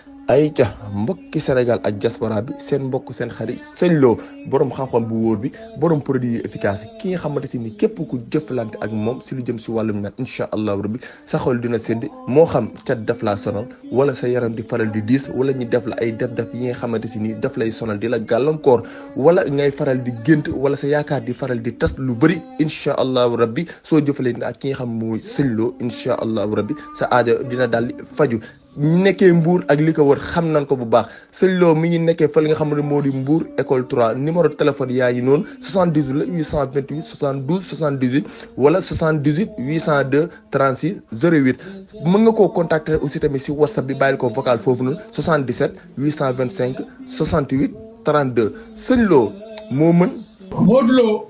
ay ca mbokki Sénégal ak diaspora bi seen mbokk seen xarit sëñ Lo borom xam-xam bu wóor bi borom produit yu efficace yi ki nga xamante si ni képp ku jëflante ak moom si lu jëm si wàllum naan incha allahu rabbi sa xol dina sedd moo xam cat daf laa sonal wala sa yaram di faral di diis wala ñu def la ay def-def yi nga xamante si ni daf lay sonal di la gàllankoor wala ngay faral di gént wala sa yaakaar di faral di tas lu bëri incha allahu rabbi soo jëfalante ak ki nga xam mooy sëñ Lo incha allahu rabbi sa aajo dina daal di faju ñu nekkee Mbour ak li ko wër xam nañ ko bu baax sëñ Lo mi ngi nekkee fa li nga xam ne moo di Mbour école 3 numéro téléphone yaa ngi noonu 78 la 828 72 78 wala 78 802 36 08 mën nga koo contacter aussi tamit si whatsapp bi bàyyil ko vocal foofu noonu 77 825 68 32 sëñ Lo moo mën. Modou Lo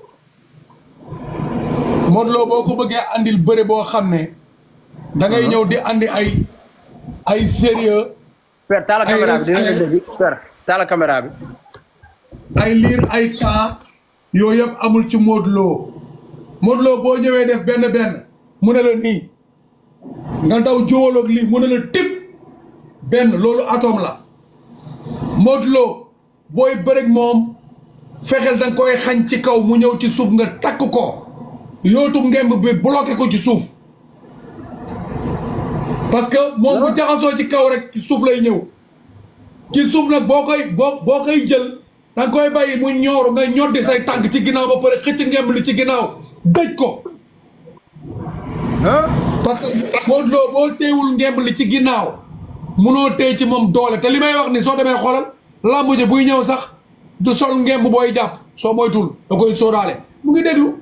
Modou Lo boo ko bëggee andil bëre boo xam ne da ngay ñëw di andi ay. ay sérieux père taala caméra bi dina dégg père taala caméra bi ay liir ay temps yooyu yëpp amul ci Modou Lo Modou Lo boo ñëwee def benn benn mu ne la nii nga daw jówaloog lii mu ne la tip benn loolu atome la Modou Lo booy bëreg moom fexeel da nga koy xañ ci kaw mu ñëw ci suuf nga takk ko yootu ngemb bi bloqué ko ci suuf parce que moom bu jaxasoo ci kaw rek ci suuf lay ñëw ci suuf nag boo koy boo boo koy jël da nga koy bàyyi mu ñooru nga ñoddi say tànk ci ginnaaw ba pare xëcc ngemb li ci ginnaaw dëj ko parce que Modou Lo boo teewul ngemb li ci ginnaaw munoo téye ci moom doole te li may wax ni soo demee xoolal làmb ji buy ñëw sax du sol ngemb booy jàpp soo moytul da koy sóoraale mu ngi déglu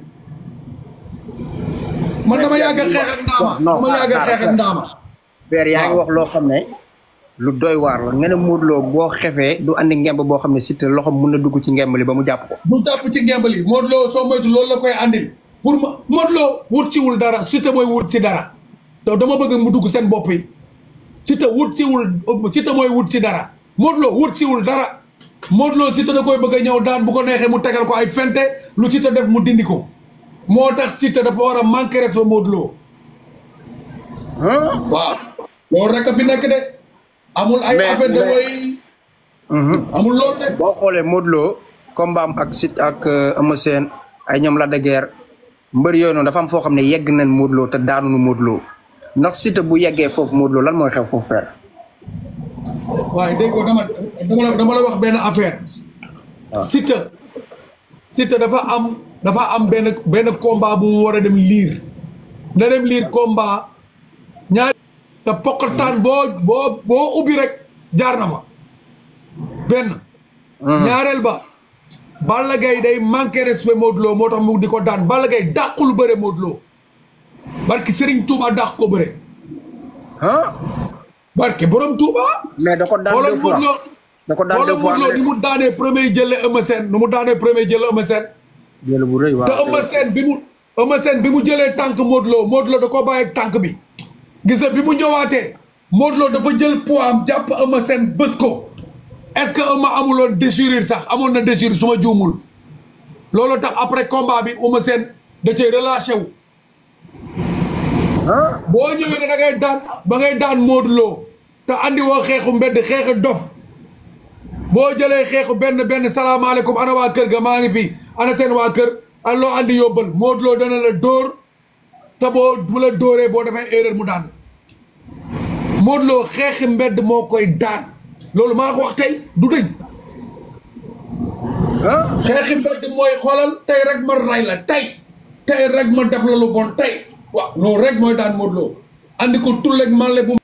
man dama yàgg a xeex ak ndaama dama yàgg a xeex ak ndaama père yaa ngi wax loo xam ne lu doy waar la nga ne Modou Lo boo xefee du andi ngemb boo xam ne Siteu loxo mun na dugg ci ngemb li ba mu jàpp ko mu jàpp ci ngemb li Modou Lo soo moytu loolu la koy andil pour ma Modou Lo wut siwul dara Siteu mooy wut si dara te dama bëgg mu dugg seen bopp yi Siteu wut siwul Siteu mooy wut si dara Modou Lo wut siwul dara Modou Lo Siteu da koy bëgg a ñëw daan bu ko neexee mu tegal ko ay fente lu Siteu def mu dindi ko moo tax Siteu dafa war a manquer respect Modou Lo waaw loolu rek a fi nekk de amul ay affaire de woy amul loolu de boo xoolee Modou Lo combat am ak Siteu ak Eumeu Sène ay ñoom la de guerre mbër yooyu noonu dafa am foo xam ne yegg nañ Modou Lo te daanunu Modou Lo ndax Siteu bu yeggee foofu Modou Lo lan mooy xew foofu père waaye dégg nga dama dama la dama la wax benn affaire Siteu Siteu dafa am dafa am benn benn combat bu mu war a dem liir na dem liir combat ñaari te poqataan boo boo boo ubbi rek jaar na fa benn ñaareel ba Balla Gaye day manqué respect Modou Lo moo tax mu di ko daan Balla Gaye dàqul bëre Modou Lo barki Serigne Touba dàq ko bëre ah barke borom Touba mais da ko daan xoolal deux fois Modou Lo da ko daan xoolal deux fois Modou Lo ni mu daanee premier jële Eumeu Sène nu mu daanee premier jële Eumeu Sène jël bu rëy waaw te Eumeu Sène bi mu Eumeu Sène bi mu jëlee tànk Modou Lo Modou Lo da ko bàyyi ak tànk bi gis nga bi mu ñëwaatee Modou Lo dafa jël poids am jàpp Eumeu Sène bës ko est-ce que Eumeu amuloon déchirure sax amoon na déchirure su ma juumul loolu tax après combat bi Eumeu Sène da cay relâché wu ah boo ñëwee ne da ngay daan ba ngay daan Modou Lo te andi woo xeexu mbedd xeexu dof boo jëlee xeexu benn benn salaamaaleykum ana waa kër ga maa ngi fi ana seen waa kër an loo andi yóbbal Modou Lo dana la dóor te boo bu la dóoree boo defee erreur mu daan Modou Lo xeexi mbedd moo koy daan loolu maa ko wax tey du dëñ ah xeexi mbedd mooy xoolal tey rek ma ray la tey tey rek ma def la lu bon tey waaw loolu rek mooy daan Modou Lo andi ko tulleeg màlle bu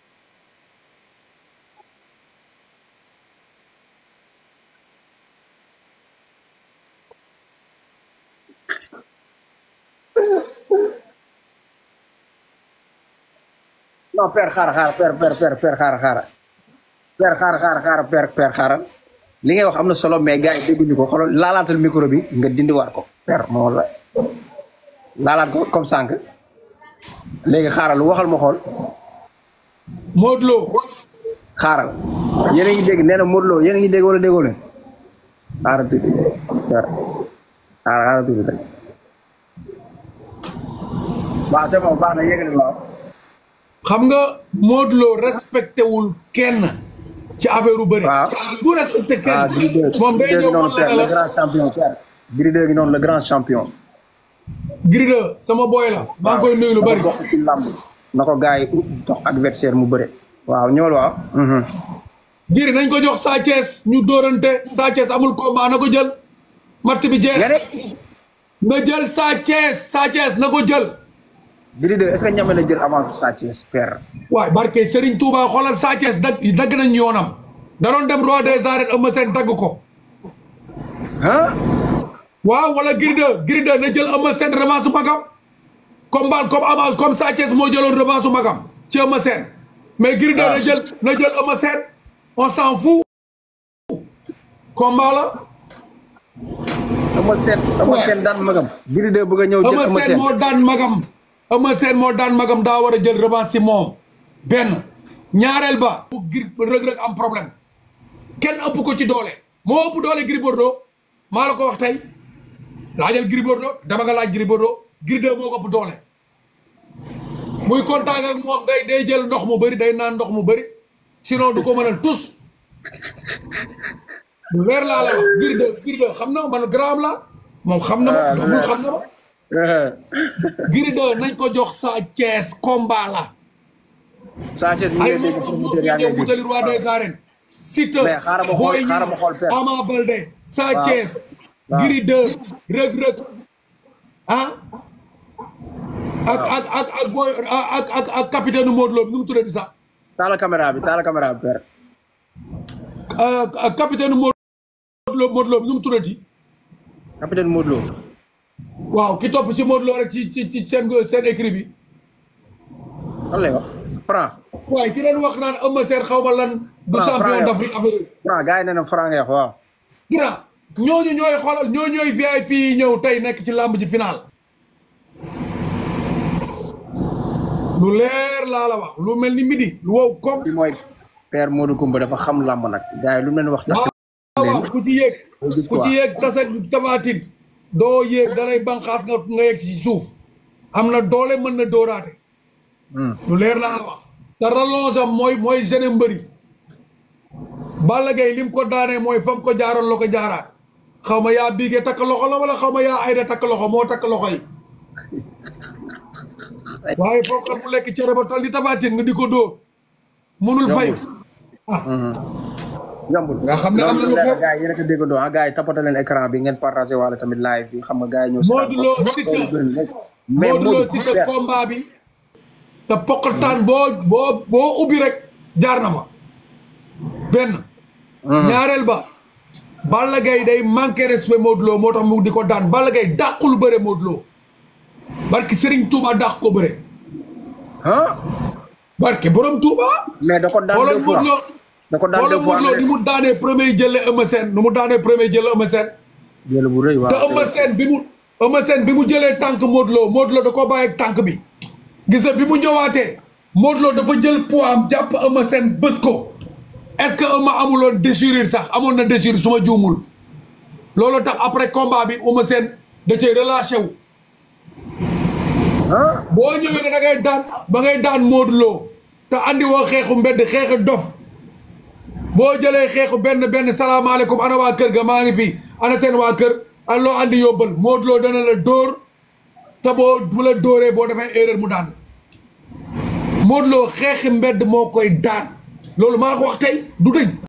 non père xaara xaara père père père père xaara xaara père xaara xaara xaara père père xaara li ngay wax am na solo mais gars yi dégguñu ko xoolal laalaatal micro bi nga dindiwaat ko père moo la laalaat ko comme sànq léegi xaaral waxal ma xool Modou Lo xaaral yéen a ngi dégg nee na Modou Lo yéen a ngi dégg wala déggoo leen xaaral tuuti père xaaral xaaral tuuti rek waaw c'est bon baax na yéegali waaw xam nga Modou Lo respecté wul kenn ci affaire u bëri waaw. du respecté ah Gris 2 kenn moom day Gris 2 ñëw gi noonu wan la père ne le la grand champion père Gris 2 gi noonu le grand champion Gris 2 sama boy la maa ngi koy nuyu lu bëri dafa bokk ci làmb na ko gars yi dox adversaire mu bëre waaw ñëwal waaw mhm. Gris nañ ko jox Sa Thiès ñu dóorante Sa Thiès amul combat na ko jël match bi jeex nga de na jël Sa Thiès Sa Thiès na ko jël Gris 2 est ce que ñame na jël avance Sa Thiès père waaye barke Serigne Touba xoolal Sa Thiès dagg dagg nañ yoonam da doon dem roi des arènes Eumeu Sène dagg ko ah waaw wala Gris 2 Gris 2 na jël Eumeu Sène revanche su magam combat comme avance comme Sa Thiès moo jëloon revanche su magam ci Eumeu Sène mais Gris 2 na jël na jël Eumeu Sène on s'en fout combat la Eumeu Sène Eumeu Sène daan magam Gris 2 bëgg a ñëw jël Eumeu Eumeu Sène Sène moo daan magam Eumeu Sène moo daan magam daa war a jël revanche si moom benn ñaareel ba bu Gris rëg-rëg am problème kenn ëpp ko ci doole moo ëpp doole Gris Bordeaux maa la ko wax tey laajal Gris Bordeaux dama nga laaj Gris Bordeaux Gris 2 moo ko ëpp doole muy contact ak moom day day jël ndox mu bëri day naan ndox mu bëri sinon du ko mënal tus lu leer laa la wax Gris 2 Gris 2 xam na man graam la moom xam na ma Ah, doful leer. xam na ma Gris 2 nañ ko jox Sa Thiès combat la Sa Thiès mi ay ngi dégg moom moo promoteur fi yaa ñëw ngi wutali roi des arènes Siteu Mais xaaral ma xool- Boy xaaral ma xool Niang père. Ama Baldé Sa Waaw. Thiès Waaw. Gris 2 Reug Reug ah ak ak ak ak boy ak ak ak capitaine Modou Lo nu mu tuddati sax taala caméra bi taala caméra bi père ak ak capitaine Modou Lo Modou Lo nu mu tuddati capitaine Modou Lo waaw ki topp si Modou Lo rek ci ci ci seen seen écrit bi lan lay wax Franc waaye ki leen wax naan Eumeu Sène xaw ma lan du Franc, champion Franc, d'Afrique affaire yooyu Franc gars yi nee na Franc ngay wax waaw grand ñooñu ñooy xoolal ñoo ñooy VIP yi ñëw tey nekk ci làmb ji final lu leer laa la wax lu mel ni midi lu wow koŋ bi mooy père Modou Koumba dafa xam làmb nag gars yi lu mu leen wax waaw waaw ku ci yéeg gis ku ci yéeg tase tafaatin doo yéeg dalay banqaas nga nga yegg si suuf am na doole mën na dóoraate lu leer laa la wax te rallonge am mooy mooy gene mbëri Balla Gaye lim ko daanee mooy fam ko jaaroon la ko jaaraat xaw ma yaa biigee takk loxo la wala xaw ma yaa ayda takk loxo moo takk loxo yi waaye foo xam mu lekk cere ba tol di tafaatin nga di ko dóor mënul fayu ah yombul nga xam ne am na lu xew. gars yi yéen a ko déggandoo ah gars yi tapata leen écran bi ngeen partagé wala tamit live bi xam nga gars yi ñëw Modou Lo Siteu mais Modou Lo Modou Siteu père, combat bi te poqataan boo boo boo ubbi rek jaar na fa benn ñaareel ba Balla Gaye day manqué respect Modou Lo moo tax mu di ko daan Balla Gaye dàqul bëre Modou Lo barki Serigne Touba dàq ko bëre ah barke borom Touba mais da ko daan xoolal deux fois Modou Lo da ko daan xoolal deux fois Modou Lo ni mu daanee premier jële Eumeu Sène nu mu daanee premier jële Eumeu Sène jël bu rëy waaw te Eumeu Sène bi mu Eumeu Sène bi mu jëlee tànk Modou Lo Modou Lo da koo bàyyi ak tànk bi gis nga bi mu ñëwaatee Modou Lo dafa jël poids am jàpp Eumeu Sène bës ko est-ce que Eumeu amuloon déchirure sax amoon na déchirure su ma juumul loolu tax après combat bi Eumeu Sène da cee relâché wu ah boo ñëwee ne da ngay daan ba ngay daan Modou Lo te andi woo xeexu mbedd xeexu dof boo jëlee xeexu benn benn salaamaaleykum ana waa kër ga maa ngi fi ana seen waa kër an loo andi yóbbal Modou Lo dana la dóor te boo bu la dóoree boo defee erreur mu daan Modou Lo xeexi mbedd moo koy daan loolu maa ko wax tey du dëgg